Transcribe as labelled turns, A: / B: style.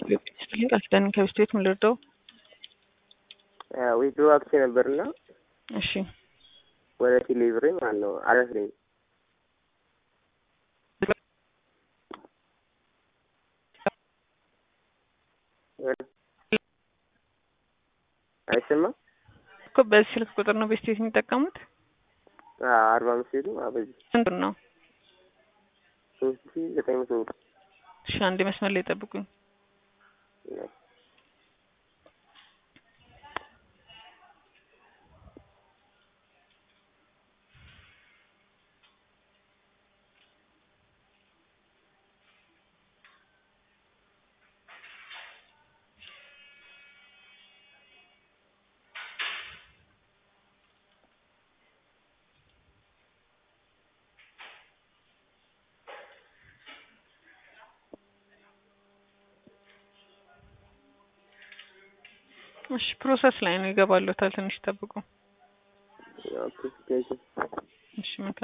A: ስትልኝ ቃል ኪዳን ከቤት ቤት ምን ልርዳው?
B: ዊድሮ አክሴ ነበርና
A: እሺ
B: ወደ ቴሌብሬ ማለት ነው አለፍሬም አይሰማም
A: እኮ በዚህ ስልክ ቁጥር ነው ቤት ቤት የሚጠቀሙት?
B: አርባ አምስት ቤቱ በዚህ
A: ስንት ነው?
B: ሶስት ሺ ዘጠኝ መቶ ብር
A: እሺ አንድ መስመር ላይ ጠብቁኝ። እሺ ፕሮሰስ ላይ ነው ይገባሉታል። ትንሽ ጠብቁ።
B: ኦኬ ቴንኪው
A: እሺ መልካም